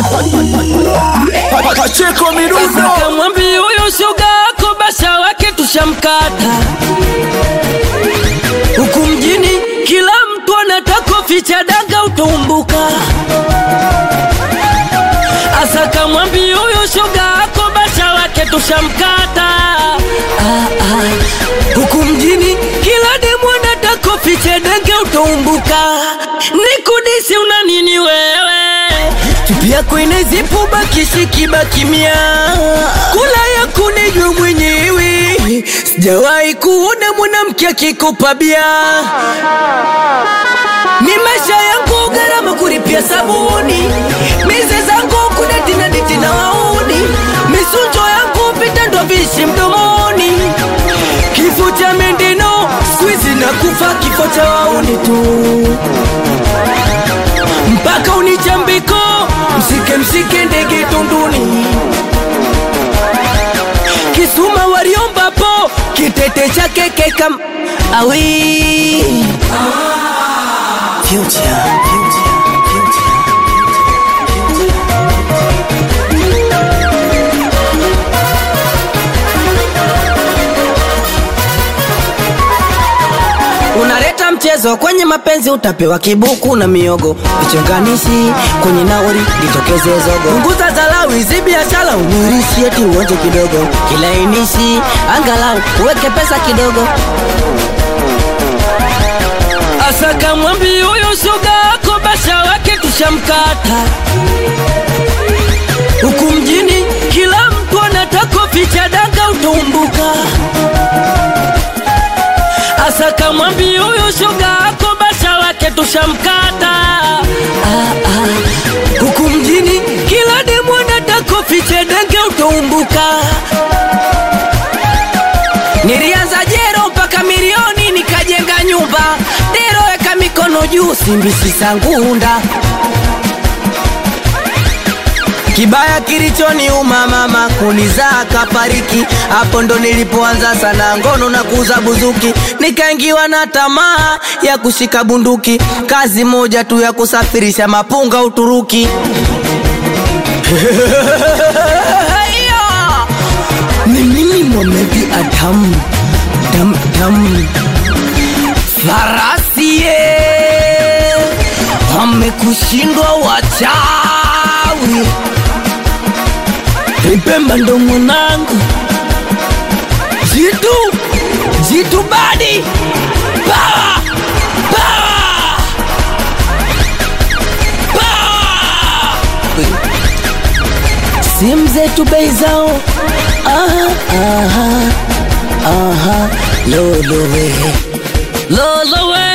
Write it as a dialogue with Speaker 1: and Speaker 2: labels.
Speaker 1: Pacheko midundo
Speaker 2: Kamwambi huyu shoga yako basha wake tushamkata huku mjini, kila mtu anataka ficha daga utumbuka. Asa kamwambi huyu shoga yako basha wake tushamkata ah, ah. huku mjini, kila demu anataka ficha daga utumbuka. Nikudisi una nini wewe? chupi yako inazipu bakishi bakimia kula yako nejwe mwenyewe sijawahi kuona mwanamke akikopa bia ni maisha yangu gharama kuripia sabuni mize zangu kudatina ditina wauni misunjo yangu vitendo vishi mdomoni kifo cha mendeno skuizi na kufa kifo cha wauni tu mpaka unichambiko msike msike ndege tunduni kisuma waliombapo kitete chake kekam awi future, future, future. unaleta mchezo kwenye mapenzi utapewa kibuku na miogo vichonganishi kwenye nauri litokeze zogo punguza dharau hizi biashara unirishi eti uonje kidogo kilainishi angalau uweke pesa kidogo asa kamwambi huyo shoga yako basha wake tushamkata huku mjini kila mtu anataka ficha daga utumbuka asa kamwambi huyu shoga yako basha wake tushamkata ah, ah. huku mjini kila demu anataka fiche denge utumbuka nilianza jero mpaka milioni nikajenga nyumba dero weka mikono juu simbisi sangunda Kibaya kilichoniuma mama kunizaa kafariki, hapo ndo nilipoanza sana ngono na kuuza buzuki, nikaingiwa na tamaa ya kushika bunduki, kazi moja tu ya kusafirisha mapunga Uturuki. ni mimi Mohamed Adam dam dam farasi ye wamekushindwa wachawi Pemba ndo mwanangu jitu jitu badi Power! Power! Power! simu zetu bei zao aha, aha, aha, lolowe lolowe